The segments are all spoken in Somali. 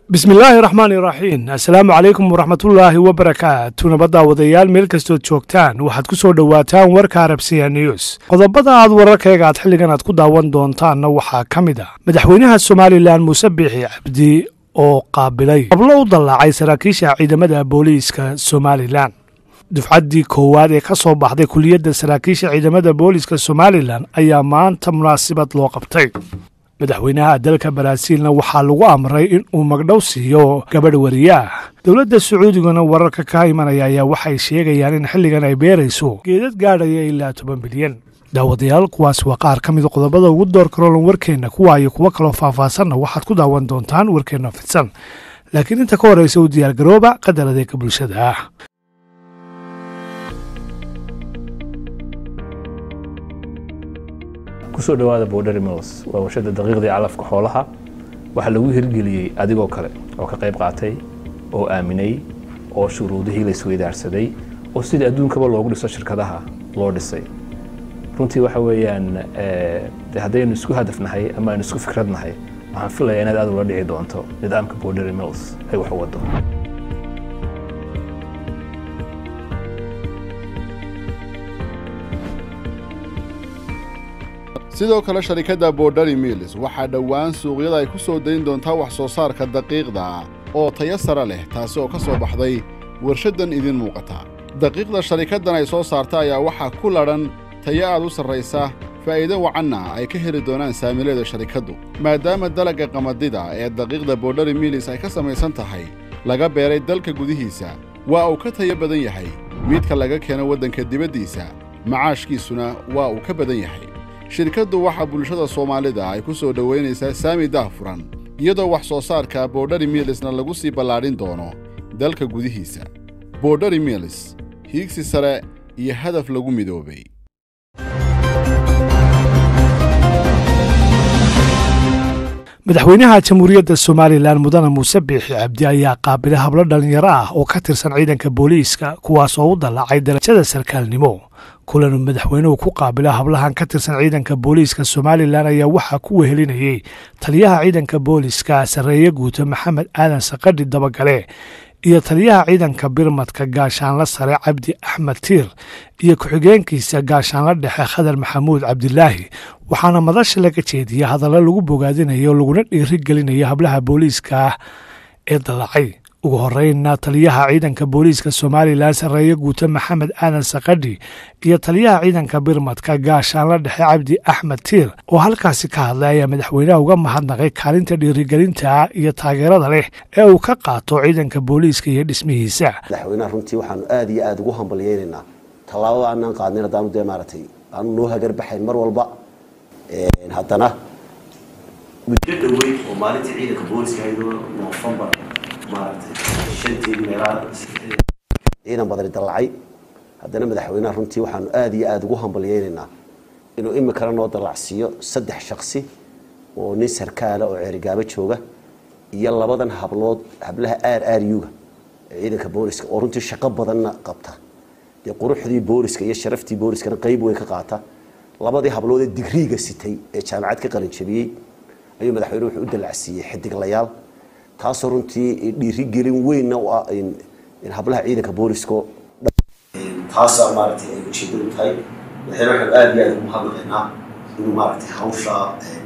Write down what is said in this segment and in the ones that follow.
bismi illaahi raxmaan iraxiim assalaamu calaykum waraxmatullaahi wabarakaatu nabadda wadayaal meel kastood joogtaan waxaad ku soo dhowaataan warka arabsiya news qodobada aad wararkayga aad xilligan aad ku daawan doontaanna waxaa ka mid ah madaxweynaha somalilan muuse biixi cabdi oo qaabilay hablo u dallaacay saraakiisha ciidamada booliiska somalilan dufcaddii koowaad ee ka soo baxday kuliyadda saraakiisha ciidamada booliiska somalilan ayaa maanta munaasabad loo qabtay madaxweynaha dalka baraaziilna waxaa lagu amray in uu magdhow siiyo gabadh wariyaah dowladda sacuudiguna wararka ka imanaya ayaa waxay sheegayaan in xilligan ay beerayso geedad gaadhaya ilaa toban bilyan daawadayaal kuwaas waa qaar ka mida qodobada ugu door karoolan warkeenna kuwa iyo kuwo kaloo faahfaahsanna waxaad ku daawan doontaan warkeenna fidsan laakiin inta ka horeysa u diyaargarooba qadar adeega bulshada ah kusoo dhawaada bordery mills waa warshada daqiiqdii calafka xoolaha waxaa lagu hirgeliyey adigoo kale oo ka qayb qaatay oo aaminay oo shuruudihii la isweydaarsaday oo sidii adduunkaba loogu dhiso shirkadaha loo dhisay runtii waxa weeyaan de haddaynu isku hadafnahay ama aynu isku fikradnahay waxaan filayaa inaad aad ula dhici doonto nidaamka bordery mills ay wax u wado sidoo kale sharikadda borderi mills waxaa dhowaan suuqyada ay ku soo dayn doontaa wax soo saarka daqiiqda oo tayo sare leh taasi oo ka soo baxday warshaddan idiin muuqata daqiiqda sharikaddan ay soo saarta ayaa waxaa ku ladhan tayo aad u sarraysa faa'iido wacanna ay ka heli doonaan saamileeda sharikaddu maadaama dalagga qamadida ee daqiiqda borderi mills ay ka samaysan tahay laga beeray dalka gudihiisa waa uu ka tayo badan yahay midka laga keeno waddanka dibaddiisa macaashkiisuna waa uu ka badan yahay shirkaddu waxaa bulshada soomaalida ay ku soo dhowaynaysaa saami daahfuran iyadoo wax soo saarka borderi milisna lagu sii ballaadhin doono dalka gudihiisa borderi milis hiigsi sare iyo hadaf lagu midoobay madaxweynaha jamhuuriyadda somalilan mudane muuse biixi cabdi ayaa qaabilay hablo dhallinyaro ah oo ka tirsan ciidanka booliiska kuwaas oo u dallaacay darajada sarkaalnimo kulan madaxweynuhu ku qaabila hablahan ka tirsan ciidanka booliiska somalilan ayaa waxaa ku wehelinayey taliyaha ciidanka booliiska sarreeye guuto maxamed aadan sakadhi dabagale iyo taliyaha ciidanka birmadka gaashaanla sare cabdi axmed tiir iyo ku-xigeenkiisa gaashaanla dhexe khadar maxamuud cabdilaahi waxaana madasha laga jeediya hadallo lagu bogaadinayo laguna dhiiri gelinayo hablaha booliiska ah ee dallacay ugu horeynna taliyaha ciidanka booliiska somalilan sarreeye guuto maxamed aadan sakadhi iyo taliyaha ciidanka birmadka gaashaanla dhexe cabdi axmed tiir oo halkaasi ka hadlay ayaa madaxweynaha uga mahadnaqay kaalinta dhiirigelinta iyo taageerada leh ee uu ka qaato ciidanka booliiska iyo dhismihiisa madaxweynaha runtii waxaanu aad iyo aada ugu hambalyeynaynaa tallaabada aanaan qaadnin haddaanu dee maaragtay aanu noo hagarbaxayn mar walba haddana muddo dhaweyn oo maalintii ciidanka booliska haydoo noofembar maaragtay shanteedii meelaha ciidan badani dallacay haddana madaxweynaha runtii waxaanu aada iyo aada ugu hambalyeynaynaa inuu imikana noo dallacsiiyo saddex shaksi oo nin sarkaala oo ceerigaabo jooga iyo labadan hablood hablaha aar aryuga ee ciidanka booliska oo runtii shaqo badanna qabta dee quruxdii booliska iyo sharaftii booliskana qeyb weyn ka qaata labadii hablood ee digriiga sitay ee jaamacad ka qalin jabiyey ayuu madaxweyne wuxuu u dallacsiiyey xidiglayaal taasoo runtii dhiirigelin weynna u ah in hablaha ciidanka boolisko taasaa maaragtay ay ujeedadu tahay madaxweyne waxaanu aada iyo aada ugu mahadnaqaynaa inuu maaragtay hawshaa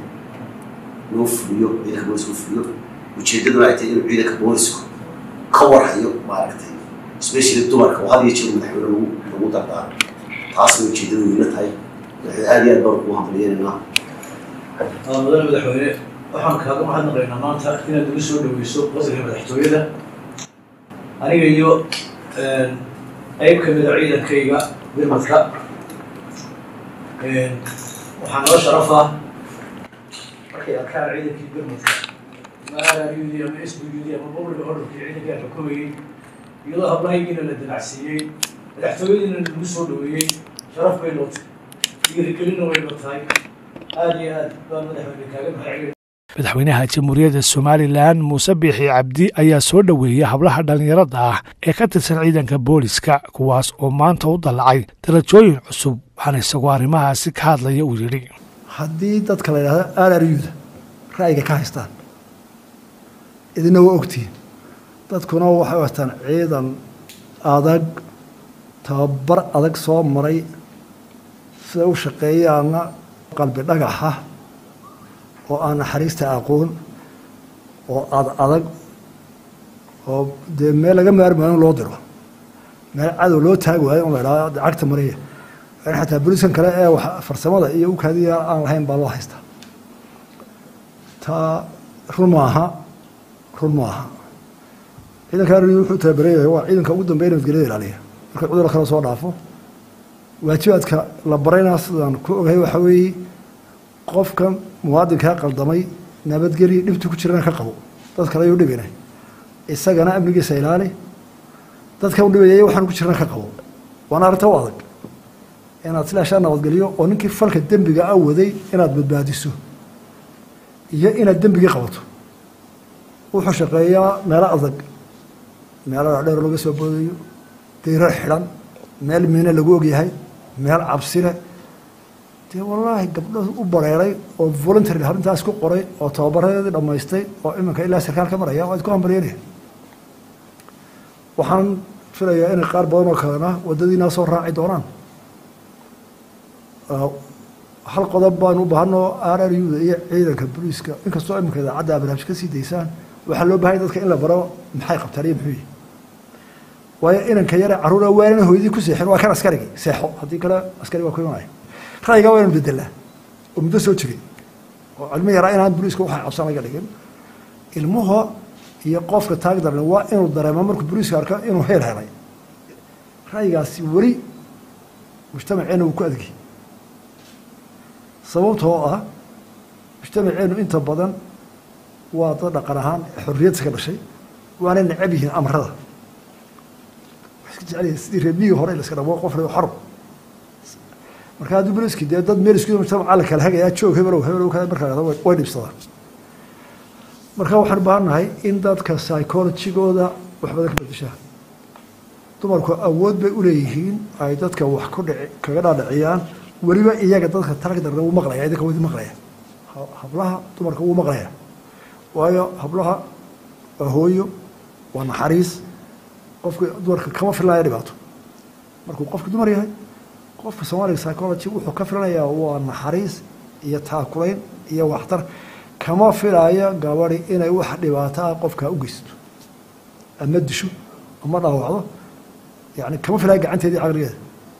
loo fuliyo ciidanka booliska u fuliyo ujeedaduna ay tahay inuu ciidanka boolisku ka warhayo maaragtay especially dumarka oo had iyo jeer madaxweyne lagu lagu dardaaro taasna ujeedadu weyna tahay madaxweyne aada iyo aad baan ugu hambaliyeynaynaa mudane madaxweyne waxaan kaaga mahadnaqaynaa maanta inaad igu soo dhaweyso qasriga madaxtooyada aniga iyo qeyb ka mida ciidankayga birmadka waxaa noo sharaf ah markay arkaan ciidankii birmadka ama araryudi ama s b ud ama bobliga orderkii ciidankaa xukumayey iyadoo hablahaygiina la dalacsiiyey madaxtooyadiina lagu soo dhaweeyey sharaf bay noo tahay dhiirigelinna way noo tahay aada iyo aad baan madaxweyne kaaga mahadcelin madaxweynaha jamhuuriyadda somalilan muuse biixi cabdi ayaa soo dhoweeyey hablaha dhallinyarada ah ee ka tirsan ciidanka booliska kuwaas oo maanta u dallacay darajooyin cusub waxaana isagoo arrimahaasi ka hadlaya uu yidhi haddii dadka la yidhahdo aararyuda ra'yiga ka haystaan idina waa ogtihiin dadkuna waxay wataan ciidan adag tababar adag soo maray siday u shaqeeyaana qalbi dhagaxa oo aan naxariista aqoon oo ad adag oo dee meel laga maari maayo in loo diro meel cadow loo taagi waayo in la idhaha cagta mariya in xataa boliskan kale ee wax farsamada iyo ukaadiya aan lahayn baa loo haystaa taa run maaha run maaha ciidanka arri wuxuu tababareeyahay waa ciidanka ugu dambeya nabadgelyada ilaaliya marka cudurka kale soo dhaafo waajibaadka la barayna sidaan ku ogahay waxaa weeye qofka muwaadinkaa qaldamay nabadgelya dhibta ku jirana ka qabo dad kale ayuu dhibina isagana amnigiisa ilaali dadkan u dhibayay waxaan ku jirana ka qabo waana arrinta u adag inaad silaashaa nabadgeliyo oo ninkii falka dembiga a waday inaad badbaadiso iyo inaad dembigii qabato wuxuu shaqeeyaa meelo adag meelo dheer laga soo boodayo dayrar xidhan meel miine lagu ogyahay meel cabsile dee wallaahi gabdho u bareeray oo voluntary arrintaas ku qoray oo tababaradeedii dhammaystay oo iminka ilaa sarkaal ka maraya waad ku hambalyanaya waxaan filayaa inay qaar badan oo kalena waddadiinaa soo raaci doonaan hal qodob baan u baahanoo r r u da iyo ciidanka booliiska inkastoo iminka idaacadda barnaamij ka sii daysaan waxaa loo bahanya dadka in la baro maxay qabtaan iyo muxuu yihi waayo inanka yare carruura waanana hooyadii ku seexin waa kan askarigii seexo haddii kale askari waa ku imanaya ra'yigaa waa inu bedelaa oo muddo soo jiray oo cilmo yaraa inaan booliiska waxay cabsan laga dhigin ilmuhu iyo qofka taag daran waa inuu dareemo markuu booliiska arko inuu heel helay ra'yigaasi weli mujtamaceena wuu ku adgi sababtoo ah mujtamaceenu inta badan waa dad dhaqan ahaan xorriyadsa ka dhashay waana necab yihiin amrada jecel sidii reebmigii hore laska dhabo qof xor marka haddii boliski dee dad meel isku mujtamaca la kala hagayaa joog hebelow hebelow kale markaa way dhibsadaan marka waxaan u baahannahay in dadka psychologigooda wax badan ka bedeshaa dumarku awood bay uleeyihiin ay dadka wax ku dhici kaga dhaadhiciyaan weliba iyaga dadka tarag darna wuu maqlaya idinka wadi maqlaya hablaha dumarka wuu maqlaya waayo hablaha waa hooyo waa naxariis qofka dumarka kama filanaya dhibaato markuu qofka dumar yahay qofka soomaaliga psychology wuxuu ka filanayaa waa naxariis iyo taakulayn iyo waxtar kama filaayo gabadi inay wax dhibaato ah qofkaa u geysato ama disho ama dhaawacdo yani kama filaayo gacanteedii caqligeeda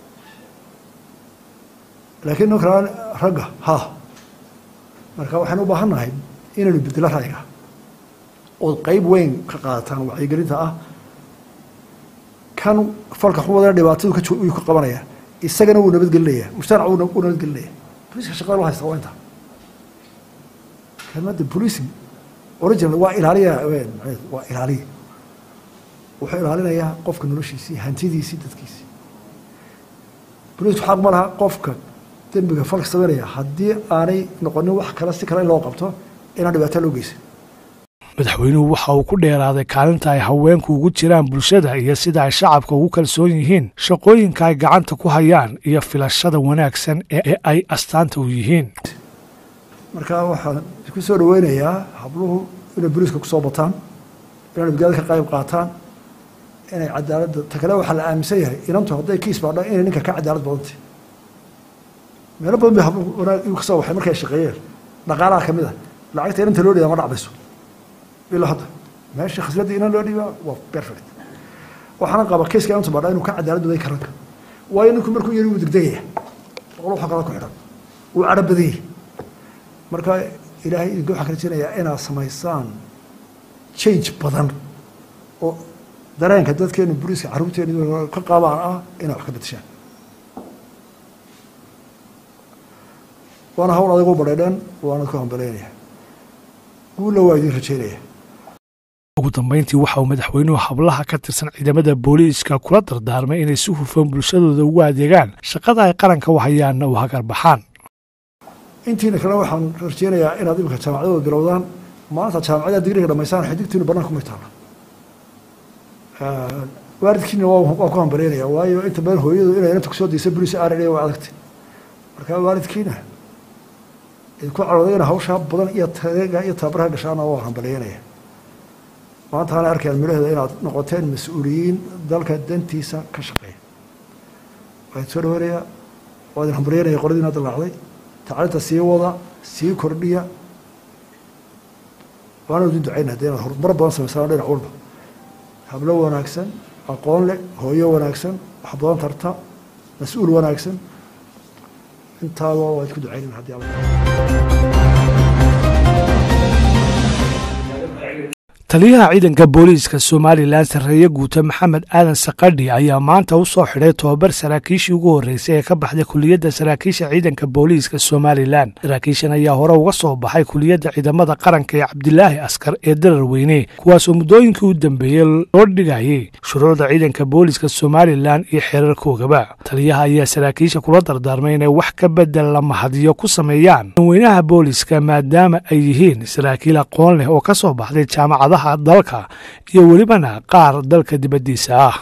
laakiin ninka ragga ha marka waxaan u baahan nahay inaynu bedelo ra'yiga ood qeyb weyn ka qaadataan wacyigelinta ah kan falka xumadana dhibaatadu kayuu ka qabanaya isagana wuu nabadgelinaya mujtamac wuu nabadgelinaya boliiska shaqada loo haysta waa intaa kelmadda policing original waa ilaaliya waa ilaaliya wuxuu ilaalinayaa qofka noloshiisii hantidiisii dadkiisii boliisku xaq ma laha qofka dembiga falka sameynaya haddii aanay noqonin wax kale si kale in loo qabto inaan dhibaato loo geysan madaxweynuhu waxa uu ku dheeraaday kaalinta ay haweenku ugu jiraan bulshada iyo sida ay shacabka ugu kalsoon yihiin shaqooyinka ay gacanta ku hayaan iyo filashada wanaagsan ee ay astaanta u yihiin marka waxaan ku soo dhaweynayaa habluhu inay boliiska kusoo bataan inay nabadgelyada ka qayb qaataan inay cadaaladda ta kale waxaa la aaminsan yahay inantu hadday kiis baadha inay ninka ka cadaalad badantay meelo badan bay habluhu wanaag igu kasoo waxay markay shaqeeyeen dhaqaalaha ka mid ah lacagta inanta loo dhiibaa ma dhacdayso ilaa hadda meesha khasladda inan loo dhiibaa waa perfect waxaana qaba kiiska inantu baadha inuu ka cadaalad baday karanka waayo ninku markuu yari wuu degdegaya boqol waxa kale ku xidhan wuu cadho badanyay marka ilaahay idinka waxaan ka rajeynayaa inaad samaysaan change badan oo dareenka dadkeenu boliiska carruurteenu ka qabaan ah inay wax ka bedeshaan waana hawl adag u badheedheen waana ku hambaleynaya guulla waa idin rajeynaya ugu dambeyntii waxa uu madaxweynuhu hablaha ka tirsan ciidamada booliiska kula dardaarmay inay si hufan bulshadooda ugu adeegaan shaqada ay qaranka u hayaanna u hagar baxaan intiina kale waxaan rajeynayaa inaad imika jaamacadooda bilowdaan maanta jaamacada digriga dhamaysaan xidigtiinu banaanka kumay taala waalidkiina waa ku hambaleynaya waayo inta badan hooyadu inay inanta kusoo daysa boliis r waa adagtay marka waalidkiina idinku carooday ina hawshaa badan iyo tareega iyo tababaraha gashaana waa hambaleynaya maanta ana arkayaan midhaheeda inaad noqoteen mas-uuliyiin dalka dantiisa ka shaqeeya waan soo dhaweynaya waa idin hambaryanaya qoladiina dalaacday tacliinta sii wada sii kordhiya waana idin ducayna hadii inaad horumar badan samaysaan dhinac walba hablo wanaagsan aqoon leh hooyo wanaagsan wax badan tarta mas-uul wanaagsan intaaba waa idku ducaynayna haddii alla taliyaha ciidanka booliiska somalilan sarreeye guuta maxamed aadan sakadhi ayaa maanta u soo xidhay tobabar saraakiishii ugu horreysay ee ka baxday kuliyadda saraakiisha ciidanka booliiska somalilan saraakiishan ayaa hore uga soo baxay kuliyadda ciidamada qaranka ee cabdilaahi askar ee darar weyne kuwaasoo muddooyinkii u dambeeyey loo dhigayay shuruucda ciidanka booliiska somalilan iyo xeerarkoogaba taliyaha ayaa saraakiisha kula dardaarmay inay wax ka bedel la mahadiyo ku sameeyaan weynaha booliiska maadaama ay yihiin saraakiil aqoon leh oo ka soo baxday jaamacadaha dalka iyo welibana qaar dalka dibaddiisa ah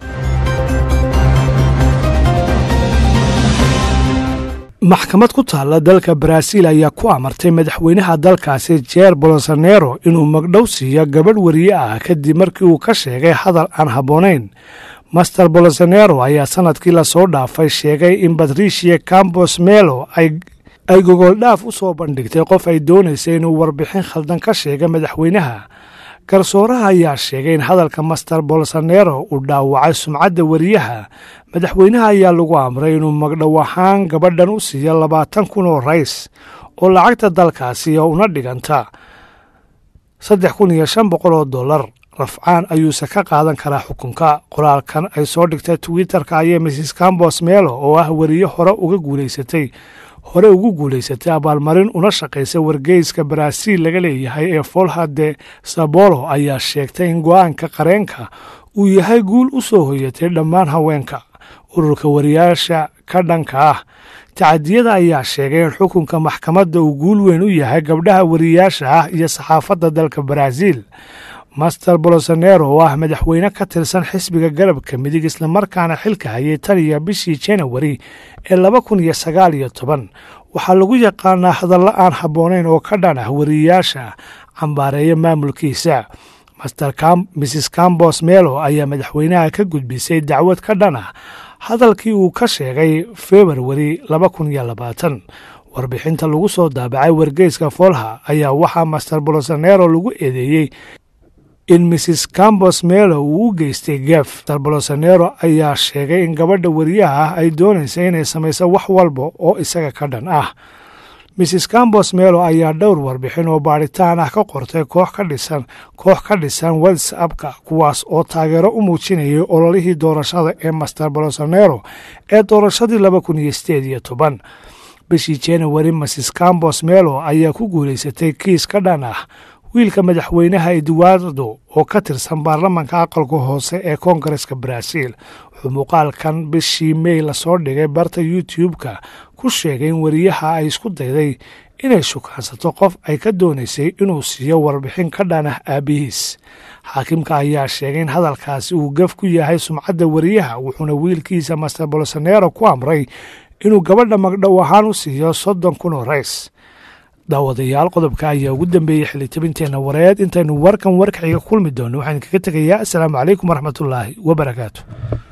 maxkamad ku taalla dalka baraaziil ayaa ku amartay madaxweynaha dalkaasi jeer bolsonero inuu magdhow siiyo gabadh wariye ah kadib markii uu ka sheegay hadal aan habboonayn master bolsonero ayaa sanadkii lasoo dhaafay sheegay in batricia cambos melo ay ay gogoldhaaf u soo bandhigtay qof ay doonaysay inuu warbixin khaldan ka sheega madaxweynaha garsooraha ayaa sheegay in hadalka master bolsonero uu dhaawacay sumcadda wariyaha madaxweynaha ayaa lagu amray inuu magdhow ahaan gabadhan u siiyo labaatan kun oo rays oo lacagta dalkaasi oo una dhiganta saddex kun iyo shan boqol oo dollar rafcaan ayuuse ka qaadan karaa xukunka qoraalkan ay soo dhigtay twitter-ka ayay mrs cambos melo oo ah wariye hore uga guulaysatay hore ugu guulaysatay abaalmarin una shaqaysa wargeyska baraaziil laga leeyahay ee folha de sabolo ayaa sheegtay in go-aanka qareenka uu yahay guul u soo hoyatay dhammaan haweenka ururka wariyaasha ka dhanka ah tacadiyada ayaa sheegay in xukunka maxkamadda uu guul weyn u yahay gabdhaha wariyaasha ah iyo saxaafadda dalka baraaziil master bolsonero oo ah madaxweyne ka tirsan xisbiga garabka midig islamarkaana xilka hayay tan iyo bishii janawari ee laba kun iyo sagaal iyo toban waxaa lagu yaqaanaa hadallo aan habboonayn oo ka dhan ah wariyaasha cambaareeya maamulkiisa mrs cambos melo ayaa madaxweynaha ka gudbisay dacwad ka dhan ah hadalkii uu ka sheegay februari laba kun iyo labaatan warbixinta lagu soo daabacay wargeyska folha ayaa waxaa master bolsonero lagu eedeeyey in mrs cambos melo uu u geystay gef master bolsonero ayaa sheegay in gabadha wariyaha ah ay doonaysa inay samayso wax walba oo isaga ka dhan ah mrs cambos melo ayaa dhowr warbixin oo baadhitaan ah ka qortay koox ka dhisan koox ka dhisan whatsappka kuwaas oo taageero u muujinayay ololihii doorashada ee master bolsonero ee doorashadii laba kun iyo sideed iyo toban bishii januari mrs cambos melo ayaa ku guulaysatay kiis ka dhan ah wiilka madaxweynaha eduardo oo ka tirsan baarlamanka aqalka hoose ee koongareska baraaziil wuxuu muuqaalkan bishii mey lasoo dhigay barta youtube-ka ku sheegay in wariyaha ay isku dayday inay shukaansato qof ay ka doonaysay inuu siiyo warbixin ka dhan ah aabihiis xaakimka ayaa sheegay in hadalkaasi uu gaf ku yahay sumcadda wariyaha wuxuuna wiilkiisa master bolsonero ku amray inuu gabadha magdhow ahaan u siiyo soddon kun oo rays daawadayaal qodobka ayaa ugu dambeeyey xilitabinteenna wareed intaynu warkan warkaxiga kulmi doonno waxaan kaga tegayaa asalaamu calaykum waraxmatullaahi wabarakaatu